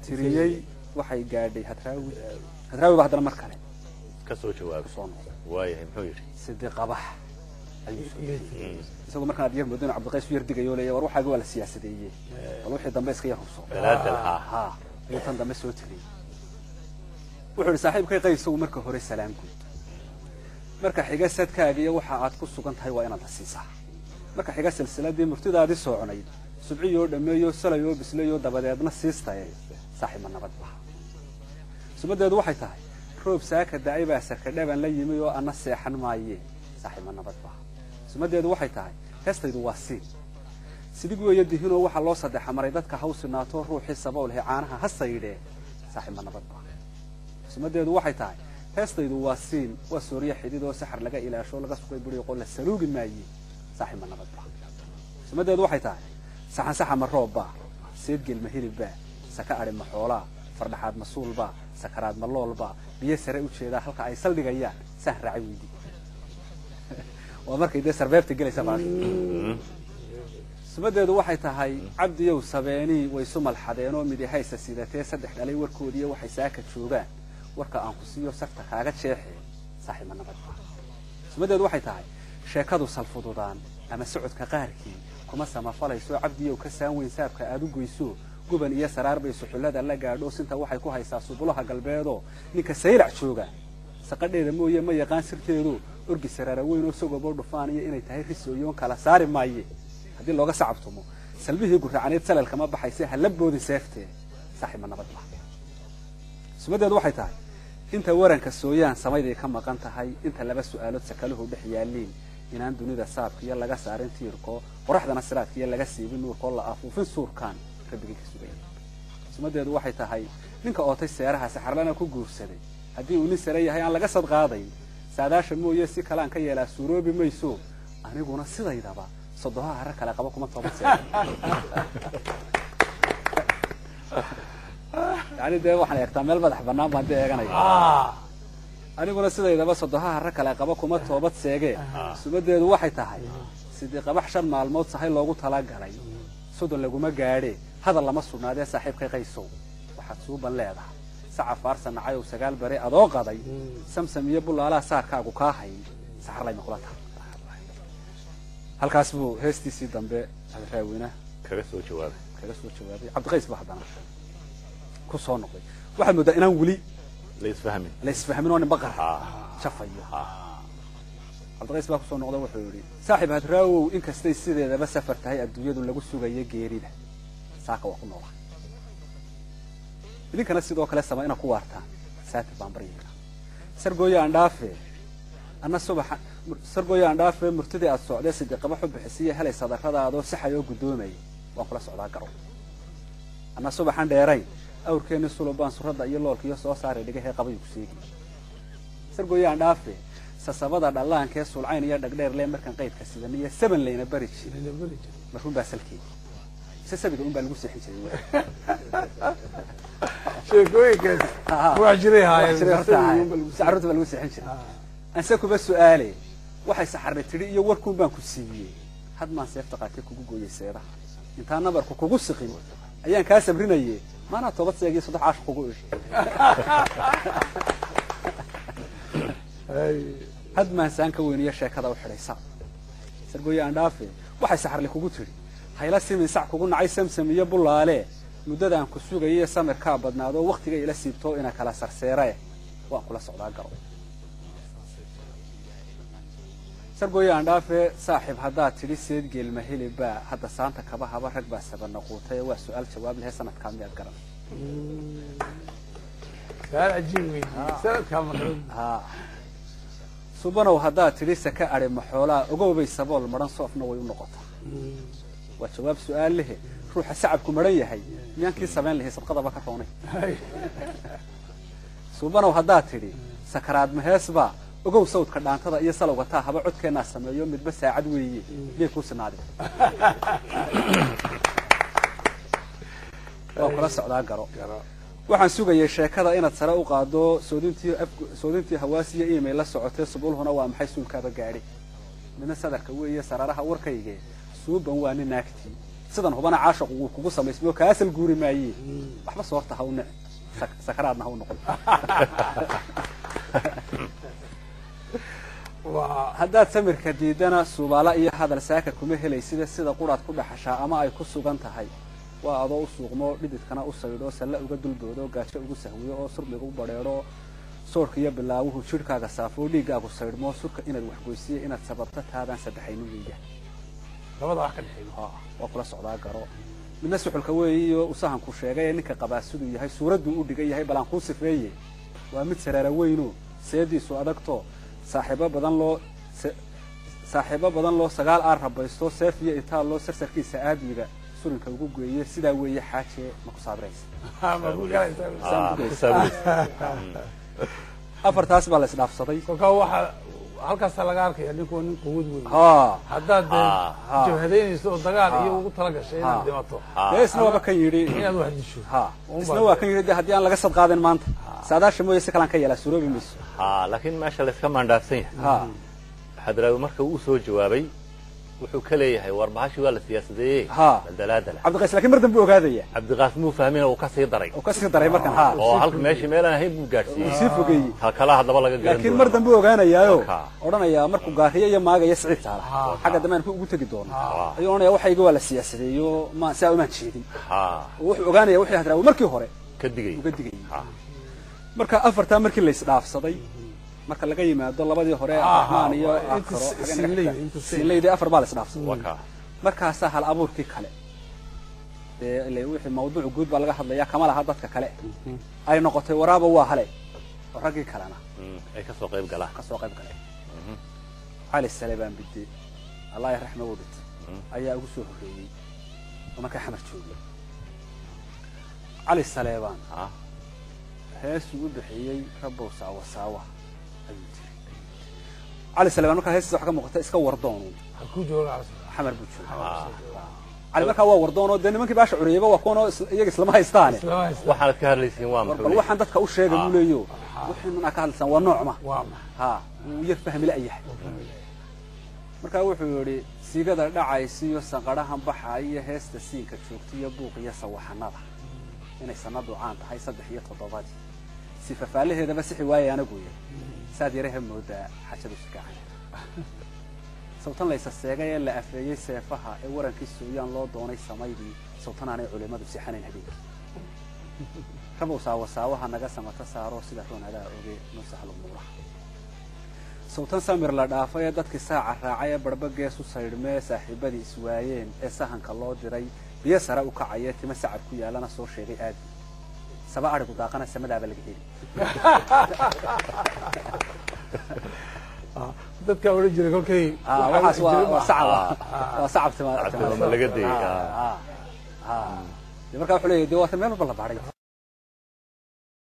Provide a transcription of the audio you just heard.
tiriyey waxay gaadhay hadraawi hadraawi baa haddana mar kale ka soo jawaabay soo noqday waayahay muxuu yidhi sidi qabax ayuu soo tiriyey isagoo markaan aad yar moodo inuu cabdiqays u yar digayo leeya war waxaaga waa la siyaasadeeyey bal wixii dambe iska yar hubso dalaadal haa ha ayuu tan dambe soo tiriyey wuxuu yidhi saaxiibkay qaysow marka hore salaam guud marka xiga sadkaaga iyo waxa aad ku sugan tahay waa inaad la siisaa marka xiga silsiladii murtidaadii sooconayd subciyoo dhammeeyo salayoo bislayoo dabadeedna siistaye saaxiibma nabad baha sumadeedu waxay tahay roob saaka da'ay baa sarkadhaban la yimi oo ana seexan maayee saaxiibma nabad baha sumadeedu waxay tahay heestaydu waa siin sidig weeyo dihinoo waxaa loo saddexa maray dadka hawsinaato ruuxii saboolhe caanaha ha saydhee saaxiibma nabad baha sumadeedu waxay tahay heestaydu waa siin waa sooryo xidid oo saxar laga ilaasho laga sugay buriiqoo la saluugi maaye saaxiibma nabad baha sumadeedu waxay tahay saxan saxa ma roobbaa seedgel ma hilibbaa saka adhi ma xoolaa fardhaxaad ma suulbaa sakaraad ma loolbaa biyo sare u jeedaa halka ay saldhigayaan saan raacay weydi waa markay dee sarbeebta gelaysa baa sumadeedu waxay tahay cabdiyow sabeenii way isu malxadeenoo midihaysa sidatee saddex dhalay warkoodiiyo waxay saaka joogaan warka aan ku siiyo sarta kaaga jeexee saaxiibma nabad baa sumadeedu waxay tahay sheekadu salfududaan ama socodka qaarkii kuma samafalayso cabdiyow ka saan weyn saabka aad u goyso guban iyo saraar bay suxullada la gaadho sinta waxay ku haysaa subulaha galbeedoo ninka saylac jooga saqadheeda mooye ma yaqaan sirteedu orgi saraara weyn oo sagoboo dhufaan iyo inay tahay risooyoon kala saari maaye haddii looga sacabtumo salbihii gurracaneed salalkama baxayse ha la boodin seeftee saaxiibma nabad bah sumadeedu waxay tahay inta waranka sooyaan samayday ka maqan tahay inta laba su'aalood sakaluhu dhex yaaliin inaan dunida saabkiiyo laga saarin tiirko qoraxdana siraadkiiyo laga siibin nuurkoo la afuufin suurkaan rabbigii ka sugaya sumadeedu waxay tahay ninka ootay seeraha saxarlana ku guursaday haddii uu nin sare yahay aan laga sadqaadayn saadaasha mooye si kaleaan ka yeelaa suuroobi mayso aniguna sidaydaba sodoha hare kale qaba kuma toobad see yani dee waxaan eegtaa meel madax banaan baan dee eeganaya aniguna sidaydaba sodoha hare kale qaba kuma toobad seegee sumadeedu waxay tahay sidii qabax shan maalmood sahay loogu talagalay sodon laguma gaadhe hadal lama sugnaadee saaxiibkay qaysow waxaad suuban leedahay saca faarsa nacayow sagaal bare adoo qaday samsam iyo bullaalaha saarkaagu kaa hayn saxarlayma kula tahay halkaas buu heestiisii dambe raawina kaga soo jawaabay kaga soo jawaabay cabdiqays ba haddana ku soo noqday waxaad moodaa inaan weli la isfahmin la isfahmin oo ninba qara ha jafayo ha cabdiqays baa kusoo noqda wuxuu yidhi saaxiib hadraawow inkastay sideedaba safar tahay adduunyadu lagu sugayo geerida saaka waa ku noolaa idinkana sidoo kale sama inaad ku waartaan saati baan baryayna sargooyo aan dhaafe anna subaxa sargooyo aan dhaafe murtidii aad socdee sidiqaba xubixisiyo helay sadarradaadoo saxay oo guddoomaya waan kula socdaa garo anna subaxan dheerayn awrkeenni sulubaan surradda iyo loolkiyo soo saaray dhigahee qabayuu ku seegi sargooyo aan dhaafe sasabada dhallaankee sulcayn iyo dhagdheerle markaan qaydka sidan iyo saban layna bari jiray marruun baa salkeedi mise sabiga un baa lagu seexin jiray sheekooyinkaas wax jiray haayeen saxarunta baa lagu seexin jiray anse kuba su-aale waxay saxarna tidhi iyo warkuun baan ku siiyey had maan seefta qaatee kugu gooyey seedaha intaan nabarku kugu siqin ayaan kaa sabrinaye maanaa toobad seegiyo saddex caash kugu ishi had maan saan ka weyniyo sheekada u xidhaysa sargooye aan dhaafe waxay saxarle kugu tidhi hayla simin sac kugu nacay samsam iyo bullaale muddadaan ku sugayiyo samirkaa badnaadoo waktiga ila siibtoo ina kala sarseerae waan kula socdaa garo sargooye aan dhaafe saaxiib haddaad tidhi seed geelma helibaa hadda saanta kaba haba rag baa sabanaquutay waa su-aal jawaab lehe sanadkaa miyaad garan su'aal cajiib weydiiyey sanadkaa maqlan ha subanow haddaad tidhi saka adhi maxoolaa ogowbay sabool madhan soofna way u noqotaa waa jawaab su-aal lehe ruuxa sacabku madhan yahay miyaan kii samayn lahay sadqadaba ka roonay subanow haddaad tidhi sakaraad maheesbaa ogow sawdka dhaantada iyo salowga taa haba codkeennaa sameeyo midba saacad weeye miyay kuu sinaadin waa kula socdaa garo waxaan sugayay sheekada inaad sare u qaado soodintii soodintii hawaasiyo email la socotee subulhuna waa maxay suulkaaba gaadhi midna sadarka weeye saraaraha warkayge suuban waa nin naagtii sidan hubana caashaqu wuu kugu samaysmayo kaasal guuri maaye waxba soorta ha u nici sak- sakaraadna ha u noqon waa haddaad samirka diidana subaala iyo hadal saaka kuma helaysida sida quraad ku dhaxashaa ama ay ku sugan tahay waa adoo u suuqmo dhididkana u saydho salle uga dulboodo gaajo ugu sahwiyo oo surmiga u badheedho soorka iyo bilaawuhu jidhkaaga saafo dhiiggaagu saydhmo surka inaad waxgoysiyo inaad sababto taadaan saddexaynin weeya labada wax ka dhexeeya waa kula socdaa garo midna suxulka weeyiyo usahanku sheegay ee ninka qabaa siduu yahay suuradduu u dhigan yahay balaan kuu sifeeye waa mid saraara weyno seediisu adagto saaxiibo badan loo se- saaxiibo badan loo sagaal aar rabaysto seef iyo itaal loo sarsarkiisa aadmiga surinka ugu geeye sidaa weeye xaaje ma ku saabiraysa ma ku galaysaa Ah, ku saabiraysa. afartaas baa la isdhaafsaday kolkaa waxaa halkaasaa laga arkaya ninku waa nin quwad weyn ha haddaad Ah, dee jabhadaynayso oo dagaal Ah. iyo ugu tala gashay Ah. inaad dhimato Ah, dee isna waaba kan yidhi inaad wax disho ha isna waa kan yidhi de haddii aan laga sad qaadin maanta saadaasha mooye si kalaan ka yeelaa suroobi mayso ah, laakiin meesha layska maandhaafsan yahay ha xadraawi marka uu soo jawaabay wuxuu ka leeyahay war bahashi waa la siyaasadeeye Ha. dalaadala cabdiqays laakiin mar dambe ogaadaya cabdiqaas muu fahmin uu ka sii daray oo kasii daray markan ha oo halka meeshii meelaan ahayn buu uu gaadhsiiyey sii fogeeyey kalkala haddaba laga garan laakiin doono. mar dambe ogaanayaayo Ka. odhanayaa markuu gaariyo iyo maagaya siciid saala Ha. xagga dambe aan ku ugu tegi doono Ha. ayuu odhanaya waxayga waa la siyaasadeeyo ma saa umaan jeedin ha oo wuxuu ogaanaya wixii hadraawi markii hore ka digay uga digayay Ha. marka afartaa markii la isdhaafsaday marka laga yimaado labadii hore Ha, ha, abdiraxmaan iyo waa inta akaro si- sinleyda, inta si- sinleyda afar baa la isdhaafsaday waa kaa markaasaa hal abuurkii kale dee ile wixii mawduuc guud baa laga hadlayaa kama laha dadka kale ay noqotay waraaba waa hale oo raggii kalena Mm, ay ka soo qayb galaan ka soo qayb galeen cali salebaan bidde allah raxma u dhit ayaa ugu soo horreeyey oo markaa xamar joogay cali saleebaan Ha. heesuu u bixiyey rabow saawa saawa ayuu tiri cali saleebaan markaa heestiisa waxaa ka muuqata iska wardoonu halkuu jooga cali xamar buu jooga Ha. cali markaa waa wardoonoo dee nimankii baasha curiyeyba waa kuwanoo is- iyaga islama haystaane islama haysta waxaanad ka hadlaysiin waa war muxuu bal leeyahay? waxaan dadka u sheega buu leeyo wixiinan aa ka hadlaysaan waa noocma waa ma ha wuu yar fahmi la'yahay markaa wuxuu yidhi sigada dhacaysiyo sanqadhahan baxa iyo heesta siinka joogta iyo buuq iyo sawaxanada inay sanadu caan tahay saddex iyo toddobadii si fafaalaheedaba sixi waaye anagu yiri saad yaraha moodaa xajadu sikacay sawtan laysa seegay ee la afeeyey seefaha ee warankii sooyaan loo doonay samaydii sawtan aanay culimmadu sixanayn habeenkii rabow saawasaawaha naga samata saaro sida roonadaa oge noo sahlo muuraha sawtan samir la dhaafay ee dadkii saaca raacay ee barba gees u saydhmee saaxiibadii iswaayeen ee sahanka loo diray biyo sare u kacaya tima sacab ku yaalana soo sheegay aadi saba adhigu daaqana samadaaba laga heli dadkaa odhan jiray kolkay Ah, waxaas waa waa sacab Ah. waa sacab tima Sacab tima laga dayay, Ah, ah, ah. Dee markaa wuxuu leeyahay dee waata meel walba la baadhay